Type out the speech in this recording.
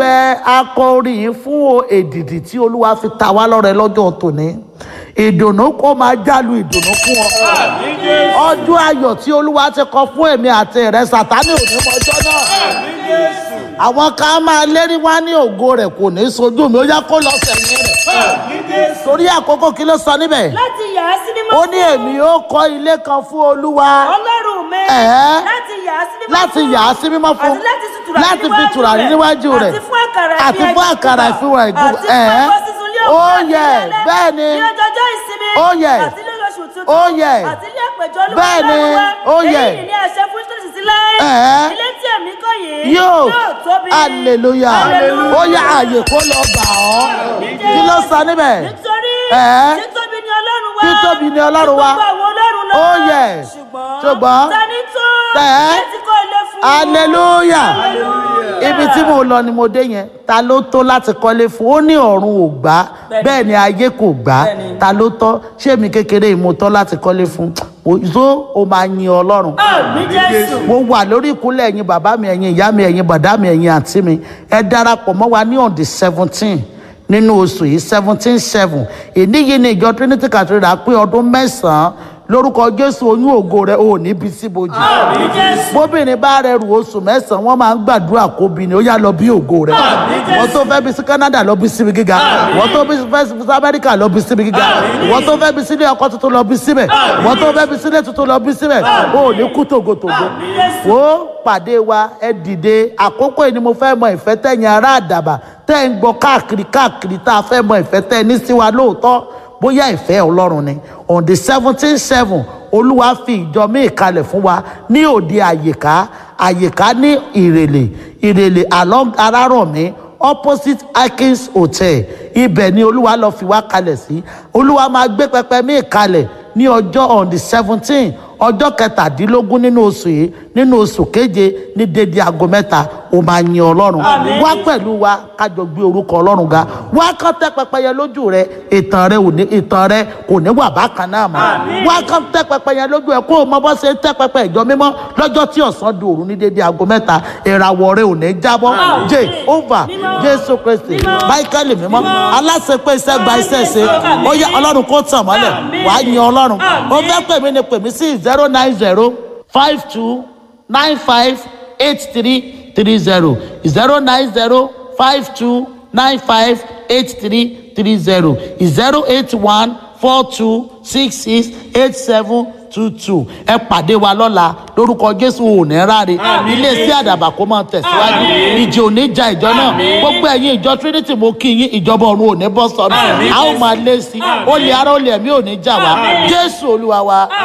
ibẹ̀ akọrin yìí fún èdìdì tí olúwa fi ta wá lọ́rẹ lọ́jọ́ tòní ìdùnnú kó máa jálu ìdùnnú fún ọ ọjọ́ ayọ̀ tí olúwa ti kọ fún èmi àti rẹ sátánì ò ní mọjọ́ náà àwọn kan máa lérí wá ní ògo rẹ̀ kò ní sojú mi ó yá kó lọ sẹ́yìn rẹ̀ torí àkókò kí ló sọ níbẹ̀ láti yà á sí mímọ́ ó ní fún èmi ó kọ́ ilé kan fún olúwa ọlọ́run mi Ẹ̀ẹ́. láti yà á sí mímọ́ láti fún yà á sí mímọ́ fún àti láti fi tùràrí láti fi tùràrí níwájú rẹ̀ àti fún àkàrà àti fún àkàrà ìfihàn ìgbò àti fún ẹ̀kọ́ sísun lé ó òwúrọ̀ àti yẹ alẹ́, bẹ́ẹ̀ ni ní ọjọ́jọ́ ìsinmi Ó yẹ. àti ní oṣù tuntun Ó yẹ. àti ní àpèjọ olúwa Bẹ́ẹ̀ ni, Ọlọ́run wa. ó yẹ. èyí ni àṣẹ fún tòṣì sí láé Ẹ̀ẹ́. ilé tí èmi kọ́ yìí yóò tóbi hallelujah Hallelujah. ó yá àyè kó lọ bà ọ́ kí ló sọ níbẹ̀ nítorí Ẹ̀ẹ́. títóbi ni ọlọ́run wa Títóbi ni Ọlọ́run wa. Ju gbogbo àwọn ọlọ́run lọ Ó yẹ. ṣùgbọ́n Ṣùgbọ́n. tani tó Ẹ̀ẹ́. láti kọ́ ilé fún hallelujah Hallelujah. ibi tí mo lọ ni mo dé yẹn ta ló tó láti kọ́lé fún ó ní ọ̀run ò gbà Bẹ́ẹ̀ni. bẹ́ẹ̀ ni ayé kò gbà Bẹ́ẹ̀ni. ta ló tọ́ ṣé mi kékeré yìí mo tọ́ láti kọ́lé fún tó o máa yin ọlọ́run àmì jésù mo wà lórí ìkúnlẹ̀ ẹ̀yin bàbá mi ẹ̀yin ìyá mi ẹ̀yin bàdá mi ẹ̀yin àǹtí mi ẹ darapọ̀ mọ́ wa ní on the seventeen nínú oṣù yìí seventeen seven ìdí yìí ni ìjọ trinity cathedral pé ọdún mẹ́sàn-án lórúkọ jésù oyún ògo rẹ ò ní bí síbojì àmì jésù bóbìnrin bá rẹ rù oṣù mẹ́sàn-án wọ́n máa ń gbàdúrà kó bí ni ó yá lọ bí ògo rẹ wọ́n tó fẹ́ bí sí canada lọ bí síbi gíga wọ́n tó bí fẹ́ sí amẹ́ríkà lọ bí síbi gíga wọ́n tó fẹ́ bí sílé ọkọ tuntun lọ bí síbẹ̀ wọ́n tó fẹ́ bí sílé tuntun lọ bí síbẹ̀ ó ní kú tògótògó wo pàdé wa ẹ dìde àkókò yìí ni mo fẹ́ mọ ìfẹ́ tẹ̀yìn ará àdàbà tẹ́ ń gbọ́ káàkiri káàkiri tá a fẹ́ mọ ìfẹ́ tẹ́ ní sí wa lóòótọ́ bóyá ìfẹ́ ọlọ́run ni on the seventeen seven olúwa fi ìjọ míì kalẹ̀ fún wa ní òde àyíká àyíká ní ìrèlè ìrèlè along arárọ̀mí opposite akins hotel ibẹ̀ ni olúwa lọ fi wá kalẹ̀ sí olúwa máa gbé pẹpẹ míì kalẹ̀ ní ọjọ́ on the seventeen ọjọ́ kẹtàdínlógún nínú oṣù yìí nínú oṣù keje ní dédé aago mẹ́ta ó máa yin ọlọ́run wá pẹ̀lú wa kájọ gbé orúkọ ọlọ́run ga wá kán tẹ́ pẹpẹyẹ lójú rẹ ìtàn rẹ ò ní ìtàn rẹ kò ní wà bákan náà mọ́ wá kán tẹ́ pẹpẹyẹ lójú ẹ kó o mọ bọ́ ṣe ń tẹ́ pẹpẹ ìjọ mímọ́ lọ́jọ́ tí ọ̀sán di òru ní dédé aago mẹ́ta ìràwọ̀ rẹ ò ní jábọ́ jẹ́ over jésù kristi máíkẹ́lì mímọ́ aláṣepé iṣẹ́ gba iṣẹ́ ṣe ó yẹ ọlọ́run kó tàn mọ́lẹ̀ wàá yin ọlọ́run ó fẹ́ pè mí ni pè mí sí zero nine zero five two nine five eight three three zero zero nine zero five two nine five eight three three zero zero eight one four two six six eight seven two two ẹ pàdé wa lọ́la lórúkọ jésù ò ní ráre iléeṣẹ́ àdàbà kó máa tẹ̀síwájú ìjì ò ní ja ìjọ náà gbogbo ẹ̀yin ìjọ trinity mo kí yín ìjọba ọ̀run ò ní bọ́ sọ́nà a ó máa lé sí i ó lè ara ó lè ẹ̀mí ò ní jà wá jésù olúwa wa.